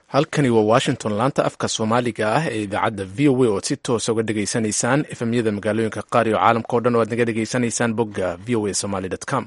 halkani waa washington laanta afka soomaaliga ah ee idaacadda v o a oad si toosa uga dhegaysanaysaan efemyada magaalooyinka qaar iyo caalamka o dhan oo aad naga dhegaysanaysaan bogga v o a somaly com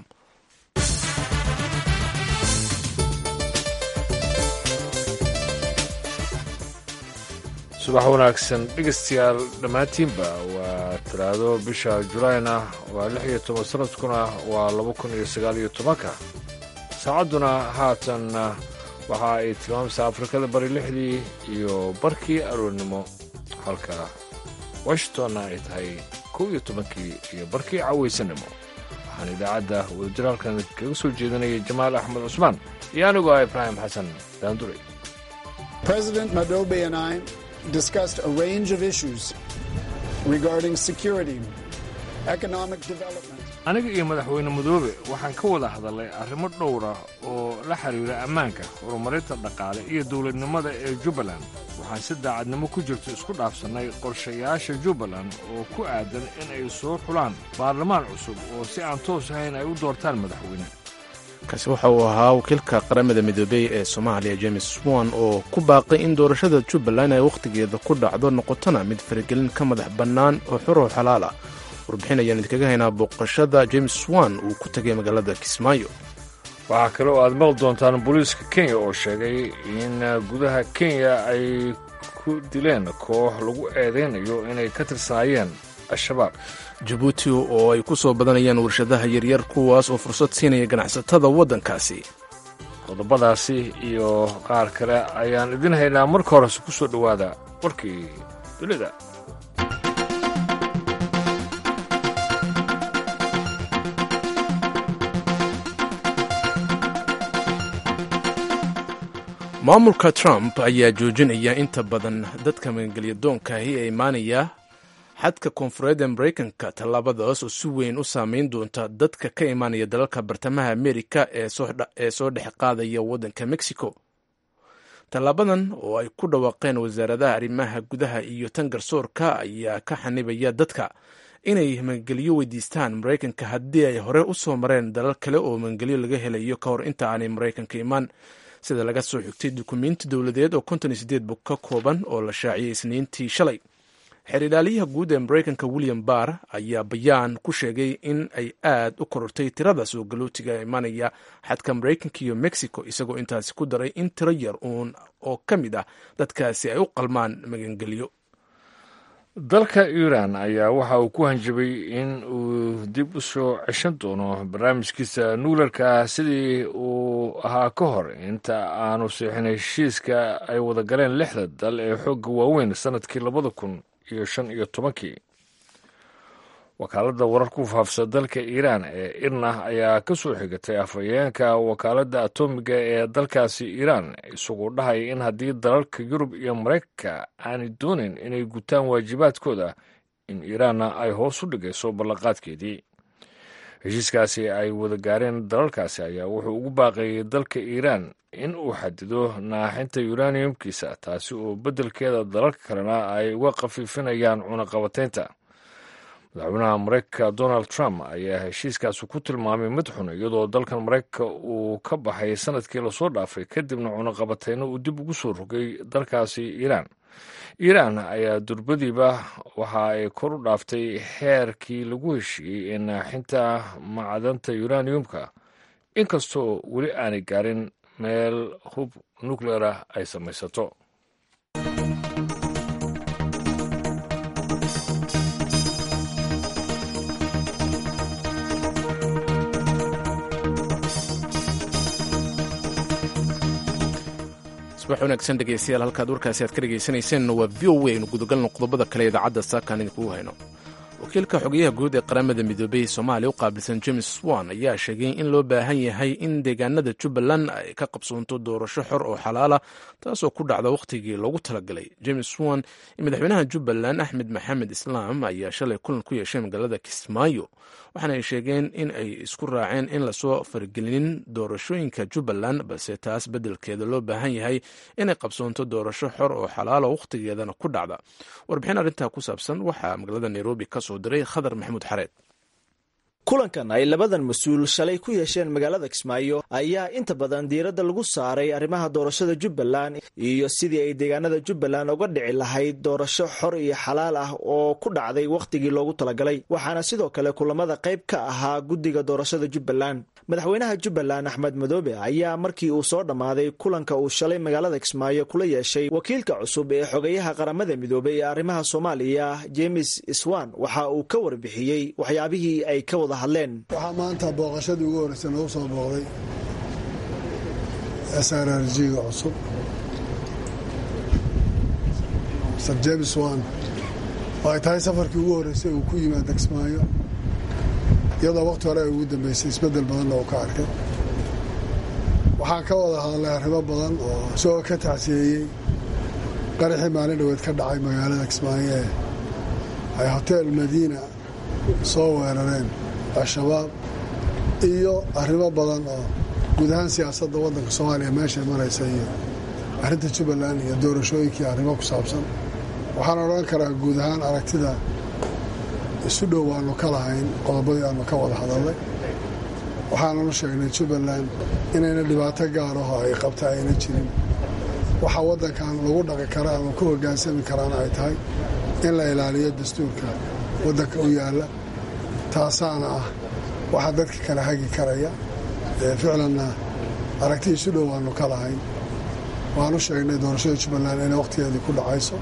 subax wanaagsan dhegaystayaal dhammaantiinba waa talaado bisha julaayna waa lix iyo toban sanadkuna waa laba kun iyo sagaal iyo tobanka saacadduna haatan waxa ay tilmaamaysaa afrikada bari lixdii iyo barkii aroornimo halka washingtonna ay tahay kow iyo tobankii iyo barkii cawaysanimo waxaan idaacadda wadajiraalkan kaga soo jeedinayay jamaal axmed cusmaan iyo anigoo ah ibraahim xasan daanduray discussed a range of issues regarding security, economic development. aniga iyo madaxweyne madoobe waxaan ka wada hadalnay arrimo dhowra oo la xiriira ammaanka horumarinta dhaqaale iyo dowladnimada ee jubbaland waxaan si daacadnimo ku jirto isku dhaafsannay qorshayaasha jubbaland oo ku aadan in ay soo xulaan baarlamaan cusub oo si aan toos ahayn ay u doortaan madaxweyne kaasi waxa uu ahaa wakiilka qaramada midoobey ee soomaaliya james swan oo ku baaqay in doorashada jubbaland ay wakhtigeeda ku dhacdo noqotona mid faragelin ka madax bannaan oo xor oo xalaal ah warbixin ayaan idinkaga haynaa booqashada james swan uu ku tegay magaalada kismaayo waxaa kale oo aad maqli doontaan booliiska kenya oo sheegay in gudaha kenya ay ku dileen koox lagu eedaynayo inay ka tirsanaayeen al-shabaab jabuuti oo ay ku soo badanayaan warshadaha yaryar kuwaas oo fursad siinaya ganacsatada waddankaasi qodobadaasi iyo qaar kale ayaan idin haynaa marka horese ku soo dhowaada warkii dunida maamulka trump ayaa joojinaya inta badan dadka magangelyadoonkahi ee imaanaya xadka koonfureed ee maraykanka tallaabadaas oo si weyn u saameyn doonta dadka ka imaanaya dalalka bartamaha amerika ee soo dhex qaadaya waddanka mexico tallaabadan oo ay ku dhawaaqeen wasaaradaha arrimaha gudaha iyo tan garsoorka ayaa ka xanibaya dadka inay magangelyo weydiistaan maraykanka haddii ay hore u soo mareen dalal kale oo magangelyo laga helayo ka hor inta aanay maraykanka imaan sida laga soo xigtay dukumiinti dowladeed oo konton iyo sideed bog ka kooban oo la shaaciyey isniintii shalay xeer-ilaaliyaha guud ee maraykanka william barr ayaa bayaan ku sheegay in ay aad u korortay tirada soo galootiga imanaya xadka maraykanka iyo mexico isagoo intaasi ku daray in tiro yar uun oo ka mid ah dadkaasi ay u qalmaan magangelyo dalka iiraan ayaa waxa uu ku hanjabay in uu dib u soo ceshan doono barnaamijkiisa nuularka sidii uu ahaa ka hor inta aanu siixin heshiiska ay wada galeen lixda dal ee xoogga waaweyn sannadkii labada kun iyo shan iyo tobankii wakaaladda warar ku faafsa dalka iiraan ee irna ayaa ka soo xigatay afhayeenka wakaaladda atomiga ee dalkaasi iiraan isagoo dhahaya in haddii dalalka yurub iyo maraykanka aanay doonayn inay gutaan waajibaadkooda in iiraanna ay hoos u dhigayso ballanqaadkeedii heshiiskaasi ay wada gaareen dalalkaasi ayaa wuxuu ugu baaqeeyey dalka iiraan in uu xadido naaxinta uraniumkiisa taasi oo beddelkeeda dalalka kalena ay uga khafiifinayaan cunaqabataynta madaxweynaha maraykanka donald trump ayaa heshiiskaasi ku tilmaamay mid xun iyadoo dalkan maraykanka uu ka baxay sanadkii lasoo dhaafay kadibna cunaqabatayno uu dib ugu soo rogay dalkaasi iiraan iiraan ayaa durbadiiba waxa ay kor u dhaaftay xeerkii lagu heshiiyey ee naaxinta macdanta uraniumka inkastoo weli aanay gaarin meel hub nukleer ah ay samaysato subax wanaagsan dhegeystayaal halkaad warkaasi aad ka dhegaysanayseen waa v o a aynu gudagalno qodobada kale idaacadda saakaan idinkugu hayno wakiilka xogeyaha guud ee qaramada midoobey soomaaliya u qaabilsan james swan ayaa sheegay in loo baahan yahay in deegaanada jubbaland ay ka qabsoonto doorasho xor oo xalaala taasoo ku dhacda wakhtigii loogu talagalay james swan iyo madaxweynaha jubbaland axmed maxamed islaam ayaa shalay kulan ku yeeshay magaalada kismaayo waxaana ay sheegeen in ay isku raaceen in lasoo faragelinin doorashooyinka jubbaland balse taas beddelkeeda loo baahan yahay inay qabsoonto doorasho xor oo xalaala wakhtigeedana ku dhacda warbixin arrintaa ku saabsan waxaa magaalada nairobi ka soo diray khadar maxamuud xareed kulankan ay labadan mas-uul shalay ku yeesheen magaalada kismaayo ayaa inta badan diiradda lagu saaray arrimaha doorashada jubbaland iyo sidii ay deegaanada jubbaland uga dhici lahayd doorasho xor iyo xalaal ah oo ku dhacday wakhtigii loogu talagalay waxaana sidoo kale kulamada qayb ka ahaa guddiga doorashada jubbaland madaxweynaha jubbaland axmed madoobe ayaa markii uu soo dhammaaday kulanka uu shalay magaalada kismaayo kula yeeshay wakiilka cusub ee xogeyaha qaramada midoobey ee arrimaha soomaaliya james swan waxa uu ka warbixiyey waxyaabihii ay ka wada hadleen waxaa maanta booqashadii ugu horreysay nagu soo booqday s r r g-ga cusub mr james wan oo ay tahay safarkii ugu horreysay uu ku yimaada kismaayo iyadoo wakhti hore ay ugu dambeysay isbeddel badanna uu ka arkay waxaan ka wada hadalnay arrimo badan oo isagoo ka tacsiyeeyey qaraxii maalin dhoweed ka dhacay magaalada kismaayo ee ay hotel madiina soo weerareen al-shabaab iyo arrimo badan oo guud ahaan siyaasadda waddanka soomaaliya meeshay maraysa iyo arrinta jubbaland iyo doorashooyinkii arrimo ku saabsan waxaan odhan karaa guud ahaan aragtida isu dhow waanu ka lahayn qodobadii aanu ka wada hadalnay waxaananu sheegnay jubbaland inayna dhibaato gaaraho ay qabta ayna jirin waxa waddankan lagu dhaqi kara ama ku hoggaansami karaana ay tahay in la ilaaliyo dastuurka waddanka u yaalla taasaana ah waxaa dadka kala hagi karaya ficlanna aragti isu dhow waanu ka lahayn waanu sheegnay doorashada jubbaland inay wakhtigeedii ku dhacayso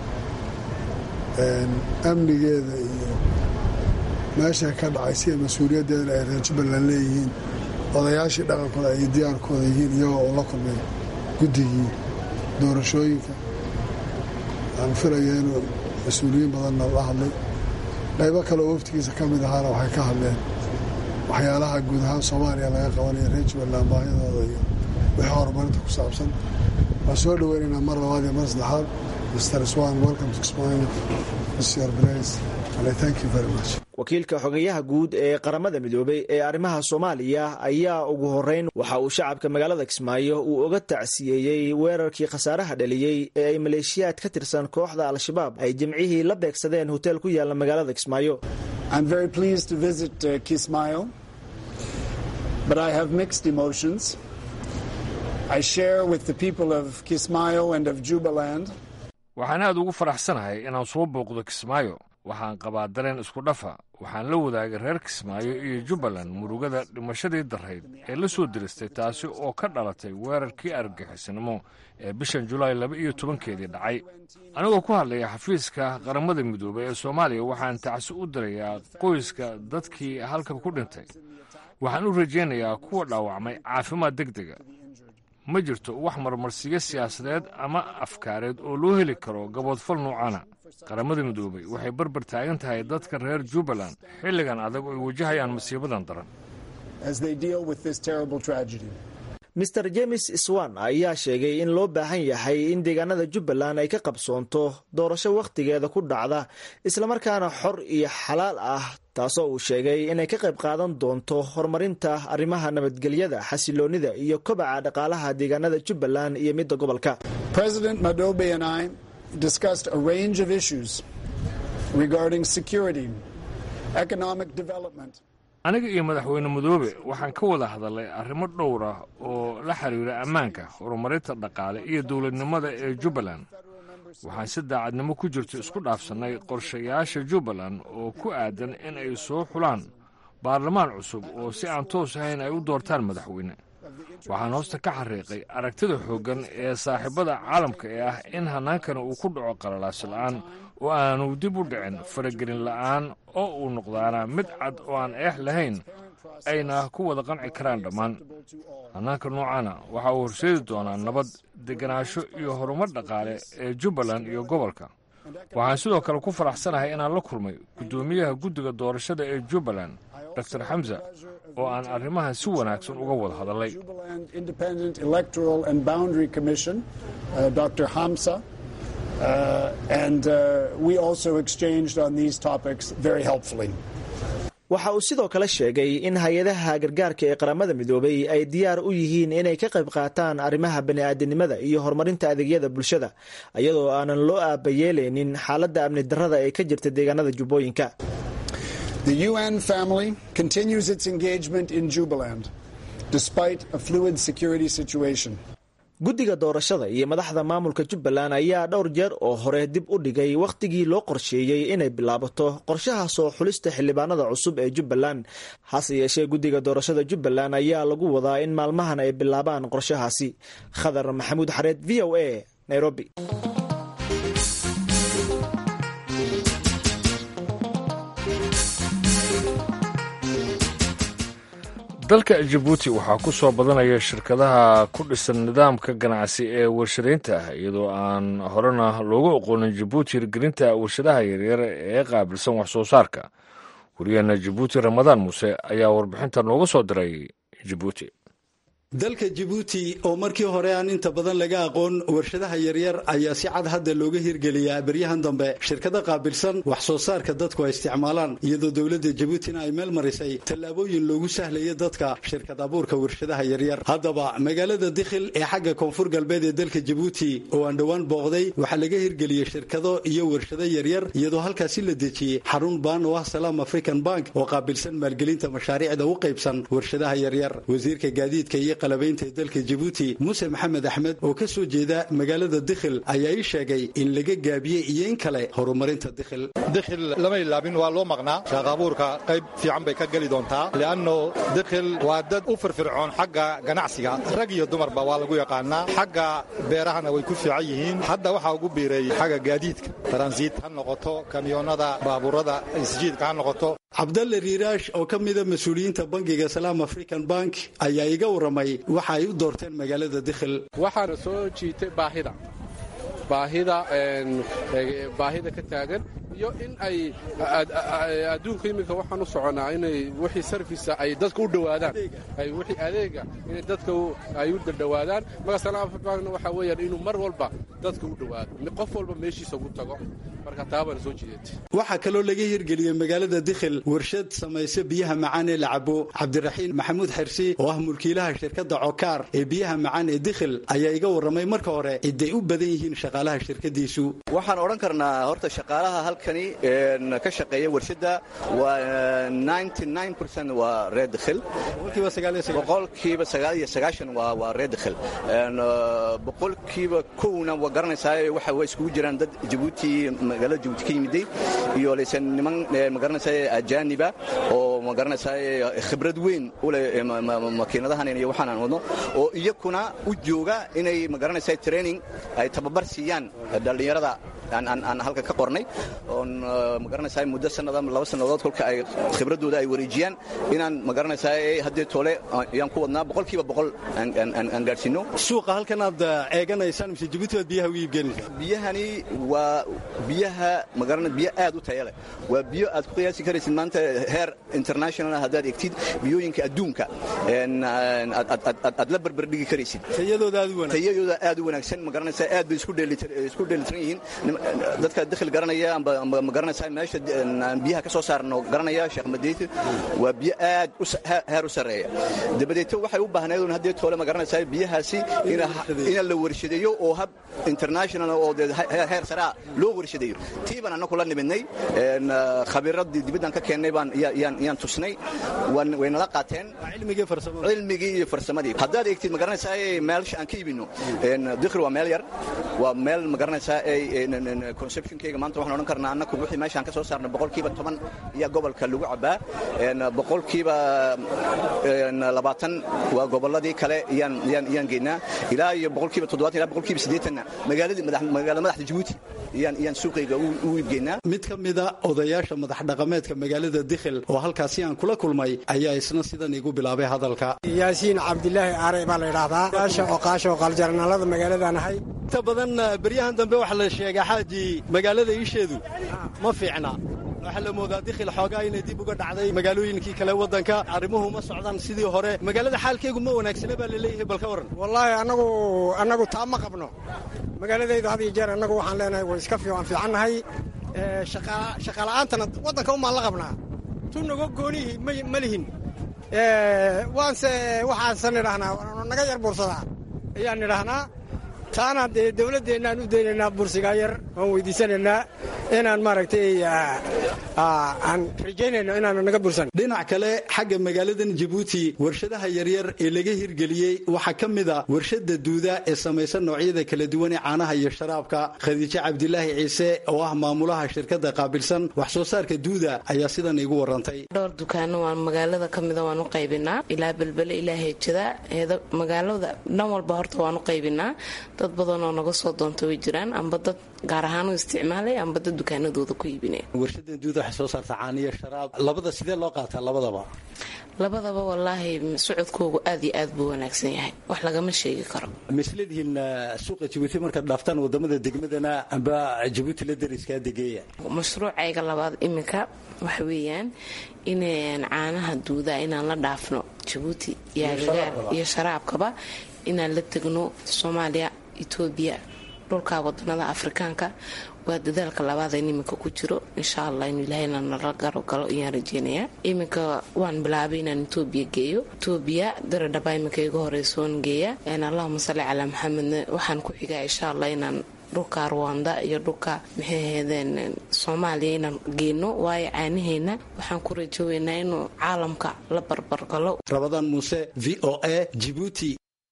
amnigeeda iyo meeshay ka dhacay sida mas-uuliyaddeedana ay reer jubbaland leeyihiin odayaashii dhaqankooda ay diyaarkooda yihiin iyagoo uu la kulmay guddigii doorashooyinka aan filaya inuu mas-uuliyiin badanna la hadlay qaybo kale oo waftigiisa ka mid ahaana waxay ka hadleen waxyaalaha guud ahaan soomaaliya laga qabanaya reer jubbaland baahidooda iyo wixii horumarinta ku saabsan waan soo dhoweynaynaa mar labaad iyo mar saddexaad mr swan welcome to Kismayo mr blaise and I thank you very much wakiilka xogeyaha guud ee qaramada midoobey ee arrimaha soomaaliya ayaa ugu horeyn waxa uu shacabka magaalada kismaayo uu oga tacsiyeeyey weerarkii khasaaraha dhaliyey ee ay maleeshiyaad ka tirsan kooxda al-shabaab ay jimcihii la beegsadeen hotel ku yaala magaalada kismaayo I'm very pleased to visit uh, Kismayo, but I have mixed emotions. I share with the people of Kismayo and of Jubaland waxaan aad ugu faraxsanahay inaan soo booqdo kismaayo waxaan qabaa dareen isku dhafa waxaan la wadaagay reer kismaayo iyo jubbaland murugada dhimashadii darrayd ee la soo diristay taasi oo ka dhalatay weerarkii argagixisnimo ee bishan julaay laba iyo tobankeedii dhacay anigoo ku hadlaya xafiiska qaramada midoobey ee soomaaliya waxaan tacsi u dirayaa qoyska dadkii halka ku dhintay waxaan u rajaynayaa kuwa dhaawacmay caafimaad deg dega ma jirto wax marmarsiyo siyaasadeed ama afkaareed oo loo heli karo gaboodfal nuucana qaramada midoobey waxay barbar taagan tahay dadka reer jubbaland xilligan adag oo ay wajahayaan masiibadan daran mr james swan ayaa sheegay in loo baahan yahay in deegaanada jubbaland ay ka qabsoonto doorasho wakhtigeeda ku dhacda islamarkaana xor iyo xalaal ah taasoo uu sheegay inay ka qayb qaadan doonto horumarinta arrimaha nabadgelyada xasiloonida iyo kobaca dhaqaalaha deegaanada jubbaland iyo midda gobolka President Madobe and I discussed a range of issues regarding security, economic development, aniga iyo madaxweyne madoobe waxaan ka wada hadalnay arrimo dhowr ah oo la xiriira ammaanka horumarinta dhaqaale iyo dowladnimada ee jubbaland waxaan si daacadnimo ku jirto isku dhaafsannay qorshayaasha jubbaland oo ku aadan in ay soo xulaan baarlamaan cusub oo si aan toos ahayn ay u doortaan madaxweyne waxaan hoosta ka xariiqay aragtida xooggan ee saaxiibada caalamka ee ah in hannaankani uu ku dhaco qalalaasi la'aan oo aanu dib u dhicin faragelin la'aan oo uu noqdaana mid cad oo aan eex lahayn ayna ku wada qanci karaan dhammaan hannaanka noocaana waxa uu horseedi doonaa nabad degenaansho iyo horumar dhaqaale ee jubbaland iyo gobolka waxaan sidoo kale ku faraxsanahay inaan la kulmay guddoomiyaha guddiga doorashada ee jubbaland dor xamsa oo aan arrimahan si wanaagsan uga wada hadalnay Jubaland Independent Electoral and Boundary Commission, uh, Dr. Hamsa, uh, and uh, we also exchanged on these topics very helpfully. waxa uu sidoo kale sheegay in hay-adaha gargaarka ee qaramada midoobay ay diyaar u yihiin inay ka qayb qaataan arrimaha bani'aadanimada iyo horumarinta adeegyada bulshada iyadoo aanan loo aabayeelaynin xaaladda amni darrada ee ka jirta deegaanada jubbooyinka The UN family continues its engagement in Jubaland despite a fluid security situation. guddiga doorashada iyo madaxda maamulka jubbaland ayaa dhowr jeer oo hore dib u dhigay wakhtigii loo qorsheeyey inay bilaabato qorshaha soo xulista xildhibaanada cusub ee jubbaland hase yeeshee guddiga doorashada jubbaland ayaa lagu wadaa in maalmahan ay bilaabaan qorshahaasi khadar maxamuud xareed v o a nairobi dalka jabuuti waxaa ku soo badanaya shirkadaha ku dhisan nidaamka ganacsi ee warshadaynta ah iyadoo aan horena loogu aqoonin jabuuti hirgelinta warshadaha yaryar ee qaabilsan wax soo saarka wariyaheena jabuuti ramadaan muuse ayaa warbixinta nooga soo diray jabuuti dalka jabuuti oo markii hore aan inta badan laga aqoon warshadaha yaryar ayaa si cad hadda looga hirgeliyaa beryahan dambe shirkado qaabilsan wax soo saarka dadku ay isticmaalaan iyadoo dowladda jabuutina ay meel marisay tallaabooyin loogu sahlaya dadka shirkad abuurka warshadaha yaryar haddaba magaalada dikhil ee xagga koonfur galbeed ee dalka jabuuti oo aan dhowaan booqday waxaa laga hirgeliyey shirkado iyo warshado yaryar iyadoo halkaasi la dejiyey xarun baan oo ah salaam african bank oo qaabilsan maalgelinta mashaariicda u qaybsan warshadaha yaryar wasiirka gaadiidka iyo qalabaynta ee dalka jabuuti muuse maxamed axmed oo ka soo jeeda magaalada dikhil ayaa ii sheegay in laga gaabiyey iyo in kale horumarinta dikhil dikhil lama ilaabin waa loo maqnaa shaaqaabuurka qayb fiican bay ka geli doontaa li'anno dikhil waa dad u firfircoon xagga ganacsiga rag iyo dumarba waa lagu yaqaanaa xagga beerahana way ku fiican yihiin hadda waxaa ugu biiray xagga gaadiidka taransiit ha noqoto kamyoonada baabuurada isjiidka ha noqoto cabdalle riiraash oo ka mida mas-uuliyiinta bangiga salaam african bank ayaa iga warramay waxa ay u doorteen magaalada dikhil waxaana soo jiitay baahida baahida baahida ka taagan iyo in ay adduunka iminka waxaan u soconaa inay wixii sarfisa ay dadka u dhowaadaan ay wixii adeega inay dadka ay u dhowaadaan marka salaam african bankna waxaa weeyaan inuu mar walba dadka u dhowaado qof walba meeshiisa ugu tago marka taabaana soo jiidatay waxaa kaloo laga hirgeliyey magaalada dikhil warshad samaysa biyaha macaan ee la cabo cabdiraxiin maxamuud xirsi oo ah mulkiilaha shirkadda cokaar ee biyaha macaan ee dikhil ayaa iga warramay marka hore ciday u badan yihiin shaqaalaha shirkadiisu waxaan odhan karnaa horta shaqaalaha halkani ka shaqeeya warshadda waa waa reer dikhil boqolkiiba sagaal iyo sagaashan waa reer dikhil boqolkiiba kowna waa garanaysaa waxa way iskugu jiraan dad jabuuti magaalada jabuuti ka yimiday iyo laysan niman magaranaysaa ajaaniba oo magaranaysaa khibrad weyn u leh makiinadahan iyo waxaan aan wadno oo iyakuna u jooga inay magaranaysaa training ay tababar siiyaan dhallinyarada aan halkan ka qornay oon magaranaysaa muddo sanada laba sannadood kolka ay khibraddooda ay wareejiyaan inaan magaranaysaa haddii toole ayaan ku wadnaa boqolkiiba boqol aan gaadhsiino suuqa halkan aad eeganaysaan mise jabuuti baad biyaha ugu iibgeynaysaa biyahani waa biyaha magarana biyo aad u taya leh waa biyo aad ku qiyaasi karaysid maanta heer international haddaad egtid biyooyinka adduunka aad la barbardhigi karaysid tayadooda aad u wanaagsan magaranaysaa aad bay isku dheelitiran yihiin dadka dakhil garanaya amba magaranaysaa meesha biyaha ka soo saarno garanaya sheekh madeyt waa biyo aad heer u sarreeya dabadeeto waxay u baahnayd un haddii toole magaranaysaa biyahaasi ina la warshadeeyo oo hab international oo dee heer saraa loo warshadeeyo tii baan annaku la nimidnay khabiiradii dibaddan ka keennay baan yaan tusnay waynala qaateen cilmigii iyo farsamadii haddaad eegtid magaranaysaa meelsha aan ka iibino dikhil waa meel yar waa meel magaranaysaa conceptionkayga maanta waxaan odhan karnaa annaku wixii meeshaan ka soo saarna boqolkiiba toban ayaa gobolka lagu cabbaa boqolkiiba labaatan waa gobolladii kale yaan geynaa ilaa iyo boqolkiiba toddobaatan ilaa boqolkiiba siddeetanna magaaladii magaala madaxda jabuuti yaan suuqayga u iibgeynaa mid ka mida odayaasha madax dhaqameedka magaalada dikhil oo halkaasi aan kula kulmay ayaa isna sidan igu bilaabay hadalka yaasiin cabdilaahi aare baa la yidhaahdaa yaasha oqaasha oqaaljarnaalada magaaladaan ahay inta badan beryahan dambe waxaa la sheegaa xaaji magaalada iisheedu ma fiicna waxaa la moodaa dikhil xoogaa inay dib uga dhacday magaalooyinkii kale waddanka arrimuhu ma socdaan sidii hore magaalada xaalkeegu ma wanaagsana baa la leeyahay bal ka warran wallaahi annagu annagu taa ma qabno magaaladaydu had iyo jeer annagu waxaan leenahay way iska fiican fiicannahay shaqaala'aantana waddanka umaan la qabnaa tu nago goonihi ma lihin waanse waxaasan idhahnaa naga yar buursadaa ayaan idhahnaa taana dee dowladdeennaan u daynaynaa bursigaa yar waan weydiisanaynaa inaan maaragtay aan rajaynayno inaanu naga bursan dhinac kale xagga magaaladan jabuuti warshadaha yaryar ee laga hirgeliyey waxaa ka mid a warshada duuda ee samaysan noocyada kala duwan ee caanaha iyo sharaabka khadiijo cabdilaahi ciise oo ah maamulaha shirkadda qaabilsan wax soo saarka duuda ayaa sidan iigu warantay dhowr dukaano waan magaalada ka mida waan u qaybinaa ilaa belbele ilaa heejada magaalada dhan walba horta waan u qaybinaa dad badan oo naga soo doonta way jiraan amba dad gaar ahaan u isticmaalay amba dad dukaanadooda ku iibinaya warshadan duuda waxay soo saarta caaniyo sharaab labada sidee loo qaataa labadaba labadaba wallaahi socodkoogu aad iyo aad buu wanaagsan yahay wax lagama sheegi karo masladihiin suuqa jabuuti markaad dhaaftaan wadamada degmadana amba jabuuti la dariskaa degeeya mashruucayga labaad iminka waxa weeyaan in caanaha duuda inaan la dhaafno jabuuti iyo agagaar iyo sharaabkaba inaan la tegno soomaaliya etoobiya dhulka wadanada afrikaanka waa dadaalka labaadeen iminka ku jiro insha allah inuu ilaahayna nala garogalo ayaan rajeynayaa iminka waan bilaabay inaan etoobiya geeyo etoobiya daradhaba iminka iga horeysoon geeya allahuma salli calaa maxamedna waxaan ku xigaa insha allah inaan dhulka ruwanda iyo dhulka maxay ahaydeen soomaaliya inaan geenno waayo caanaheena waxaan ku rajooweynaa inuu caalamka la barbargalo rabadaan muuse v o a jibuuti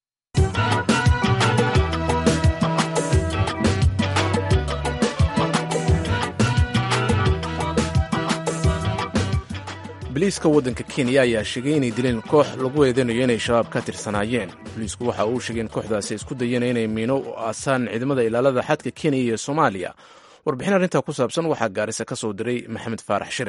boliiska waddanka kenya ayaa sheegay inay dileen koox lagu eedeynayo inay shabaab ka tirsanaayeen boliisku waxa uu sheegay in kooxdaasi isku dayeen inay miino u aasaan ciidamada ilaalada xadka kenya iyo soomaaliya warbixin arrintaa ku saabsan waxaa gaarisa ka soo diray maxamed faarax shire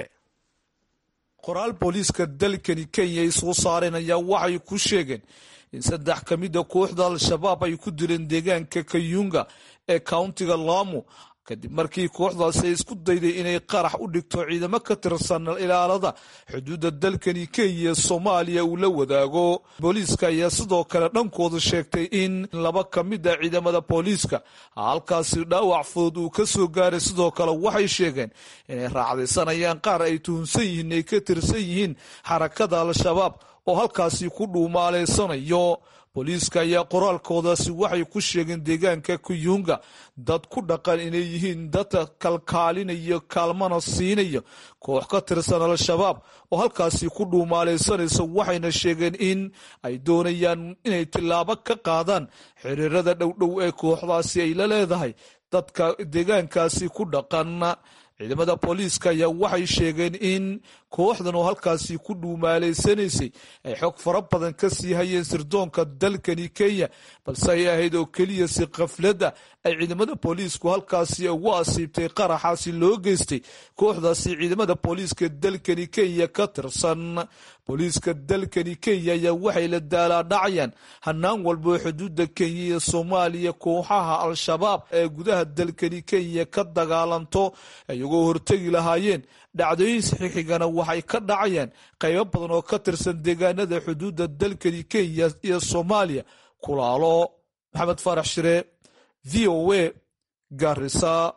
qoraal booliiska dalkani kenya ay soo saareen ayaa waxay ku sheegeen in saddex ka mida kooxda al-shabaab ay ku dileen deegaanka kayunga ee kauntiga lamu kadib markii kooxdaasi ay isku dayday inay qarax u dhigto ciidamo ka tirsan ilaalada xuduudda dalkani kenya soomaaliya uu la wadaago booliiska ayaa sidoo kale dhankooda sheegtay in laba ka mid a ciidamada booliiska halkaasi dhaawac fudud uu ka soo gaaray sidoo kale waxay sheegeen inay raacdaysanayaan qaar ay tuhunsan yihiin ay ka tirsan yihiin xarakada al-shabaab oo halkaasi ku dhuumaaleysanayo booliiska ayaa qoraalkoodaasi waxay ku sheegeen deegaanka kuyunga dad ku dhaqan inay yihiin dadka kalkaalinaya kaalmana siinaya koox ka tirsan al-shabaab oo halkaasi ku dhuumaalaysanaysa waxayna sheegeen in ay doonayaan inay tillaabo ka qaadaan xiriirada dhowdhow ee kooxdaasi ay la leedahay dadka deegaankaasi ku dhaqan ciidamada booliiska ayaa waxay sheegeen in kooxdan oo halkaasi ku dhuumaalaysanaysay ay xog fara badan ka sii hayeen sirdoonka dalkani kenya balse ay ahayd oo keliya si khafladda ay ciidamada booliisku halkaasi ugu asiibtay qaraxaasi loo geystay kooxdaasi ciidamada booliiska dalkani kenya ka tirsan booliiska dalkani kenya ayaa waxay la daalaadhacayaan hanaan walboo xuduudda kenya iyo soomaaliya kooxaha al-shabaab ee gudaha dalkani kenya ka dagaalanto iyagoo hortegi lahaayeen dhacdooyin saxiixigana waxay ka dhacayaan qaybo badan oo ka tirsan deegaanada xuduudda dalkani kenya iyo soomaaliya kulaalo maxamed faarax shire v o a garisa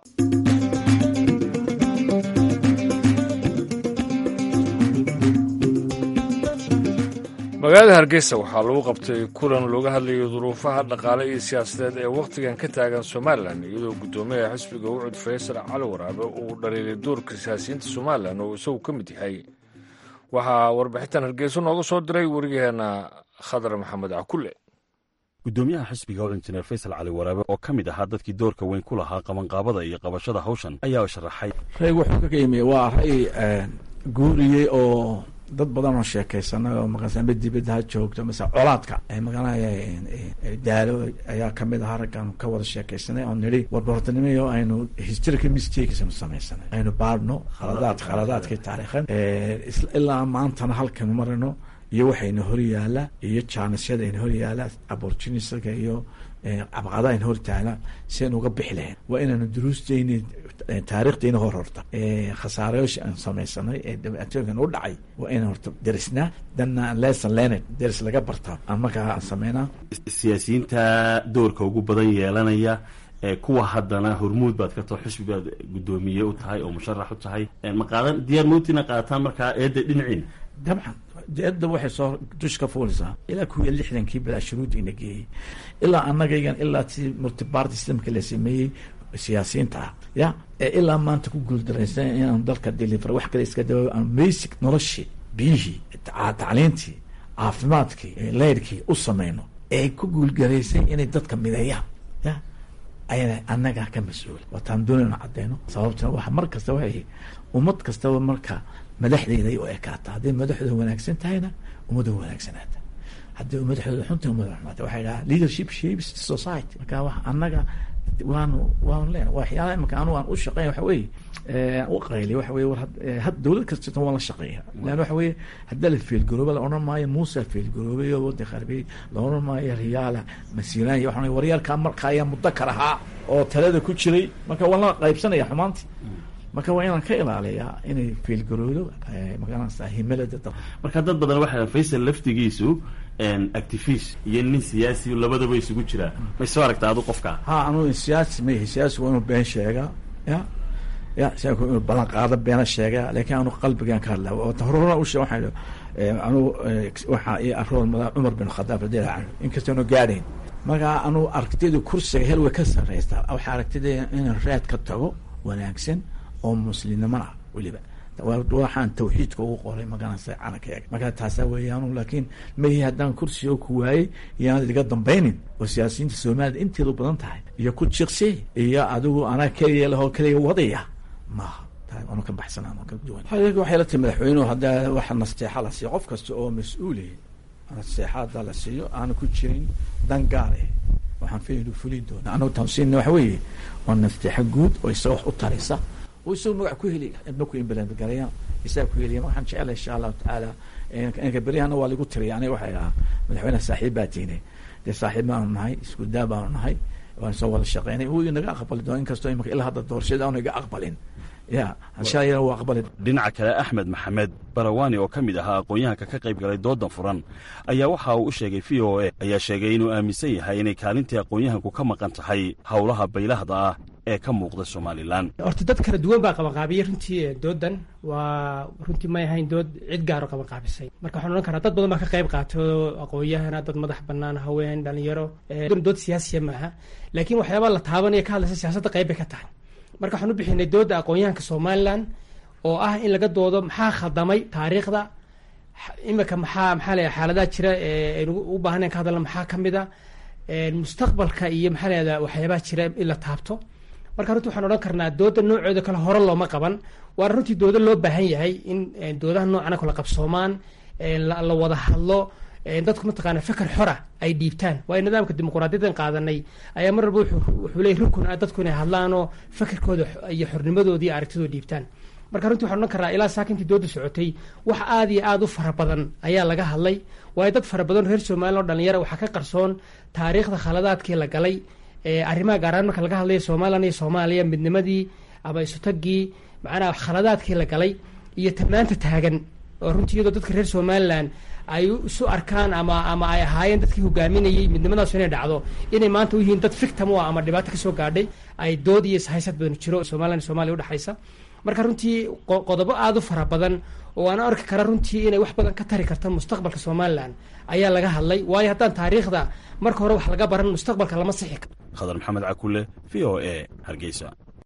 magaalada hargeysa waxaa lagu qabtay kulan looga hadlayo duruufaha dhaqaale iyo siyaasadeed ee wakhtigan ka taagan somalilan iyadoo guddoomiyaha xisbiga ucud faysal cali waraabe uu dhaliilay doorka siyaasiyiinta somalilan oo isagu ka mid yahay waxaa warbixintan hargeysa nooga soo diray wariyaheena khadar maxamed cakulle gudoomiyaha xisbiga ucud injineer faysal cali waraabe oo ka mid ahaa dadkii doorka weyn ku lahaa qabanqaabada iyo qabashada hawshan ayaa sharaxay rayg wuxuu ka yimi waa ray guuriyey oo dad badan oo sheekaysanay oo maqasamba dibadda ha joogto mase colaadka maqanaya daalo ayaa kamid ahaa raggan ka wada sheekaysanay oo nidhi warbartanimo aynu historical mistakes aynu samaysanay aynu baadhno khaladaad khaladaadkii taariikhan ilaa maantana halkanu marino iyo waxayna hor yaala iyo jaanisyada ayna hor yaala abortunistiga iyo cabqada ayna hor taala si aynu uga bixi lahayn waa inaanu duruusteyni taariikhdeyna hor horta khasaarayaasha aan samaysanay ee dhibaatooyinkan u dhacay waa inaan horta derisnaa danna lesson learned deris laga bartaa aan markaa aan sameynaa siyaasiyiinta doorka ugu badan yeelanaya kuwa haddana hormuud baad ka tao xusbi baad guddoomiye u tahay oo musharax u tahay ma qaadan diyaar mowtina qaataan markaa eedda dhinaciin dabcan de-adda waxay soo dush ka fuulaysaa ilaa kuwiya lixdankii bilaa shuruuddiina geeyey ilaa annagaygan ilaa si multiparty systemka la sameeyey siyaasiyiinta ah ya ee ilaa maanta ku guuldaraysan inaan dalka deliver wax kale iska daba aan basic noloshii biyihii tacliintii caafimaadkii leyrkii u samayno ee ku guulgaraysay inay dadka mideeyaan ya ayana annagaa ka mas-uula waataan doonayno cadeyno sababtuna waa mar kasta waxay ummad kastaba marka madaxdeeday u ekaata hadday madaxdooda wanaagsan tahayna ummadda wanaagsanaata haddii madaxdooda xunta ummadda xumaata waxay dhahaa leadership shapes society marka wax annaga waanu waanu leenahay waxyaalaha imika anu aan u shaqeyn waxa weeye u qayli waxa weye war had dowlad kastata waan la shaqeeya leanna waxa weeye haddaa la feelgarooba la odhan maayo muusa feelgaroobay oo waddan kharbiyey la odhan maayo riyaala masiilaanya waxaan waryaalkaa marka ayaa mudakar ahaa oo talada ku jiray marka waan la qaybsanaya xumaantii marka waa inaan ka ilaaliyaa inay feelgaroodo magaranaysa himilada dad marka dad badan waxaa faysal laftigiisu activist iyo nin siyaasi labadaba isugu jiraa may soo aragta adu qofka ha anu siyaasi ma yahi siyaasi waa inuu been sheegaa ya ya siyaasi inuu ballan qaado beena sheegaa laakiin anu qalbigan ka hadla horena u sheeg waxaan anu waxaa ii arool mada cumar bin khadaab radiallahu canhu inkastoonu gaadhayn marka anu aragtida kursiga hel way ka sarreystaa waxaa aragtida inaan raad ka tago wanaagsan oo muslimnimona weliba waxaan tawxiidka ugu qoray magaranaysa calankeega marka taasaa weeyaanu laakiin mahi haddaan kursiga ku waayey iyoaan iga dambaynin oo siyaasiyiinta soomaalida inteedu badan tahay iyo ku jiqsi iyo adigu anaa keliya lahoo keliya wadaya maaha anu ka baxsan anu ka duwan waxay la tiri madaxweynuhu haddaa waxa nasteexa la siiyo qof kasta oo mas-uuli nasteexa haddaa la siiyo aanu ku jirin dan gaar eh waxaan filay inuu fulin doona anagu taansiina waxa weeye waa nasteexa guud oo isaga wax u taraysa oo isaga magac ku heli idma ku imbalangaraya isaga ku heliya waxaan jecelahay insha allahu tacaala inka beryahana waa lagu tiriya aniga waxay ahaa madaxweyneha saaxiib baa tiine dee saaxiib baanu nahay isku daa baanu nahay waan soo wada shaqeynay wuu inaga aqbali doona inkastoo imaka ilaa hadda doorashada aanu iga aqbalin ya inshallah waa aqbali dhinaca kale axmed maxamed barawaani oo ka mid ahaa aqoon-yahanka ka qayb galay doodan furan ayaa waxa uu u sheegay v o a ayaa sheegay inuu aaminsan yahay inay kaalintii aqoon-yahanku ka maqan tahay howlaha baylahda ah ee ka muuqda somalilan horta dad kala duwan baa qabanqaabiyey runtii doodan waa runtii may ahayn dood cid gaaro qabanqaabisay marka waxaan odhan karaa dad badan baa ka qayb qaato aqoon-yahana dad madax banaan haween dhalinyaro dood siyaasiya maaha laakiin waxyaabaa la taabanaya ka hadlaysa siyaasadda qayb bay ka tahay marka waxaan u bixinay dooda aqoon-yahanka somalilan oo ah in laga doodo maxaa khaldamay taariikhda imika maxaa maxaa leeyahay xaaladaha jira ee aynu u baahnayn ka hadalna maxaa ka mid a mustaqbalka iyo maxaa leedaha waxyaabaha jira in la taabto marka runtii waxaan odhan karnaa dooda noocooda kale hore looma qaban waana runtii dooda loo baahan yahay in doodaha noocana kala qabsoomaan la wada hadlo dadku mataqaana fikar xora ay dhiibtaan waayo nidaamka dimuquraadiyadan qaadanay ayaa mar walba wuxuu leeyay rukun ah dadku inay hadlaanoo fikirkooda iyo xornimadooda iyo aragtidooda dhiibtaan marka runtii waxaan odhan karnaa ilaa saakintii dooda socotay wax aada iyo aada u fara badan ayaa laga hadlay waayo dad fara badan reer somalilan oo dhalinyara waxaa ka qarsoon taariikhda khaladaadkii la galay arrimaha gaaraan marka laga hadlayo somalilan iyo soomaaliya midnimadii ama isutagii macnaha khaladaadkii la galay iyo tamaanta taagan oo runtii iyadoo dadka reer somalilan ay isu arkaan ama ama ay ahaayeen dadkii hogaaminayay midnimadaasu inay dhacdo inay maanta u yihiin dad fictam u ah ama dhibaato kasoo gaadhay ay dood iyo ishaysad badan jiro somalilan iyo somaaliya udhexaysa marka runtii qodobo aada u fara badan oo aan arki kara runtii inay wax badan ka tari karta mustaqbalka somalilan ayaa laga hadlay waayo haddaan taariikhda marka hore wax laga baran mustaqbalka lama sixi karo khadar maxamed cakule v o a hargeysa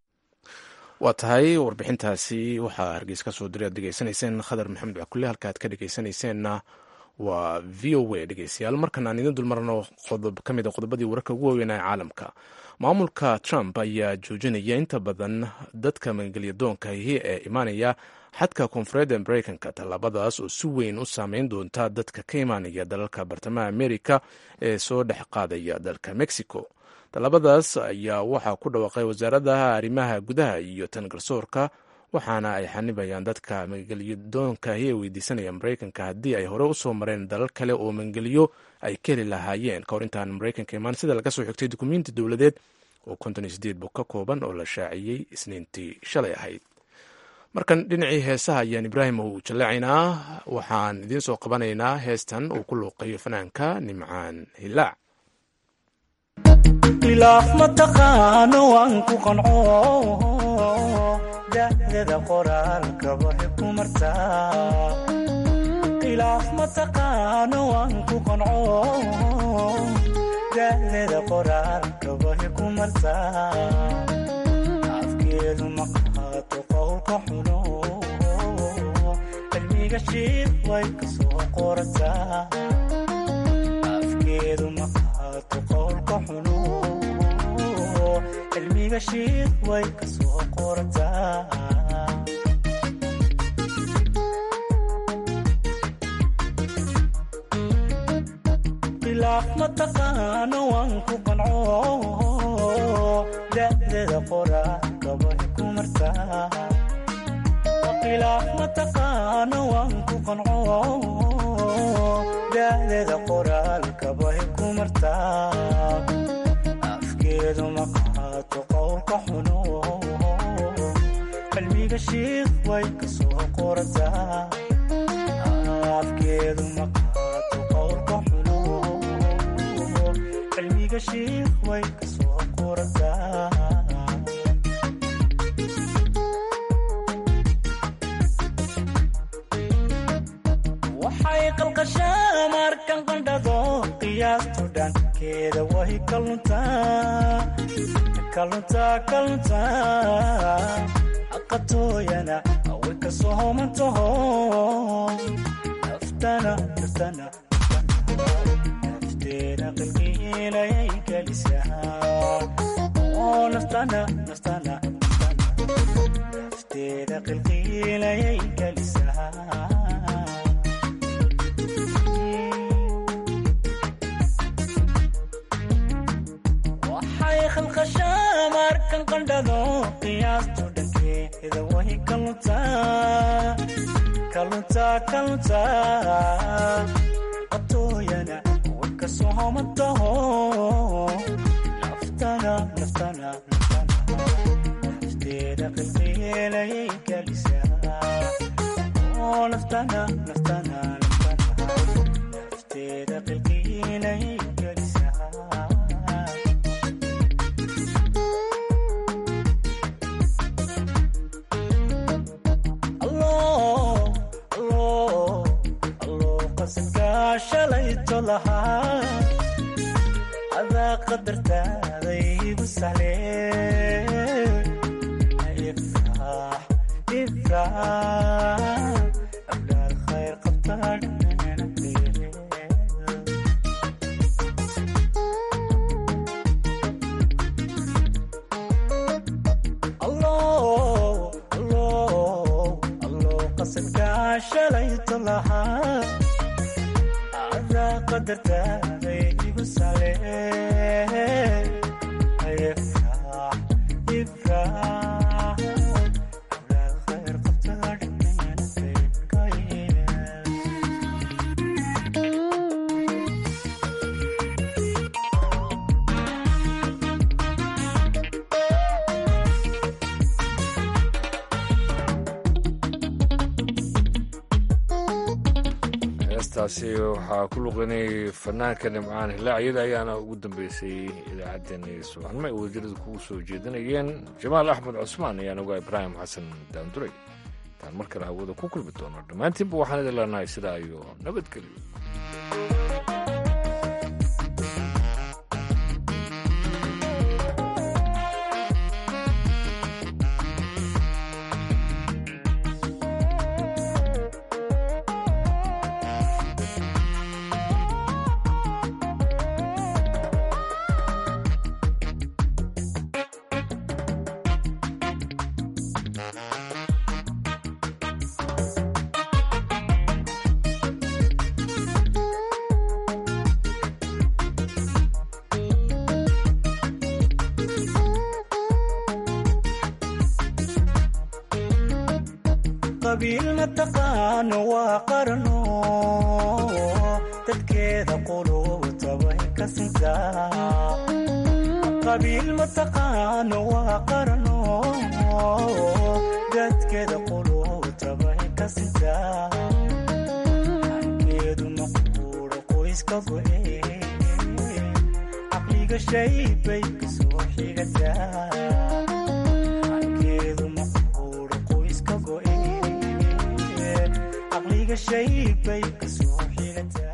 waa tahay warbixintaasi waxaa hargeysa ka soo diray aad dhegeysanayseen khadar maxamed cakule halka aad ka dhegeysanayseena waa v o a dhegeystayaal markan aan idin dulmarno qodob ka mid a qodobadii wararka ugu waaweynaa ee caalamka maamulka trump ayaa joojinaya inta badan dadka magangelyadoonkahi ee imaanaya xadka koonfureedda mareykanka tallaabadaas oo si weyn u saameyn doonta dadka ka imaanaya dalalka bartamaha amerika ee soo dhex qaadaya dalka mexico tallaabadaas ayaa waxaa ku dhawaaqay wasaaradaha arrimaha gudaha iyo tan garsoorka waxaana ay xanibayaan dadka magangelyadoonkahi ee weydiisanaya mareykanka haddii ay hore usoo mareen dalal kale oo magangelyo ay ka heli lahaayeen kahor intaan mareykanka imaan sida laga soo xigtay dukumiinti dowladeed oo konton iyo sideed bog ka kooban oo la shaaciyey isniintii shalay ahayd markan dhinacii heesaha ayaan ibraahim uu jallaacaynaa waxaan idiin soo qabanaynaa heestan uu ku luuqayo fanaanka nimcaan hilaac ilaaf mataqaano waan ku qanco da'dada qoraalka waxay ku martaa khilaaf mataqaano waan ku qanco da'deeda qoraalka way ku martaa afkeedu ma qaato qowlka xuno cilmiga shiid way ka soo qorataa afkeedu ma qaato qowlka xuno cilmiga shiid way ka soo qorataa khilaaf mataqaano waan ku qanco da'deeda qoraalka way ku martaa khilaaf mataqaano waan ku qanco da'deeda qoraalka way ku martaa afkeedu ma qaato qowlka xuno cilmiga shiid way ka soo qorataa afkeedu ma qaato qowlka xuno cilmiga shiid way ka soo qorataa waxay qalqashaa markan qandhado qiyaastu dhankeeda way kaluntaa kaluntaa kaluntaa aqatooyana way ka soomantaho naftana naftana nafteena qilqiilayay gelisaa oo naftana naftana nafteeda qilqiilayay gelisaa waxay khalqashaa markan qandhado qiyaastu dhankeeda way kaluntaa kaluntaa kaluntaa qatooyana way ka soomantaho naftana naftana nafteeda qilqiilayay gelisaa oo naftana naftana nafteeda qilqiilayay gelisaa shalayto lahaa adaa qadartaaday igu sahle ifraax ifraax abdaal khayr qabtaa qasadkaa shalayto lahaa qadartaaday igu sale ifraax ifraax abdaal khayr qabtaa dhammeena qaybka yeel heestaasi waxaa ku luqinay fanaanka nimcaan hilaacyada ayaana ugu dambeysay idaacaddeenii subaxnimo ay wasiirada kugu soo jeedinayeen jamaal axmed cusmaan ayaan ogaa ibraahim xasan daanduray intaan mar kale hawada ku kulmi doono dhammaantiinba waxaan idin leenahay sidaa iyo nabadgelyo qabiil mataqaano waa qarno dadkeeda quluubta way ka sintaa qabiil mataqaano waa qarno dadkeeda quluubta way ka sintaa hankeedu maquuro qoyska go'e caqliga shay bay kasoo xigataa hankeedu maquuro qoyska go'e caqliga gashay bay kasoo xigataa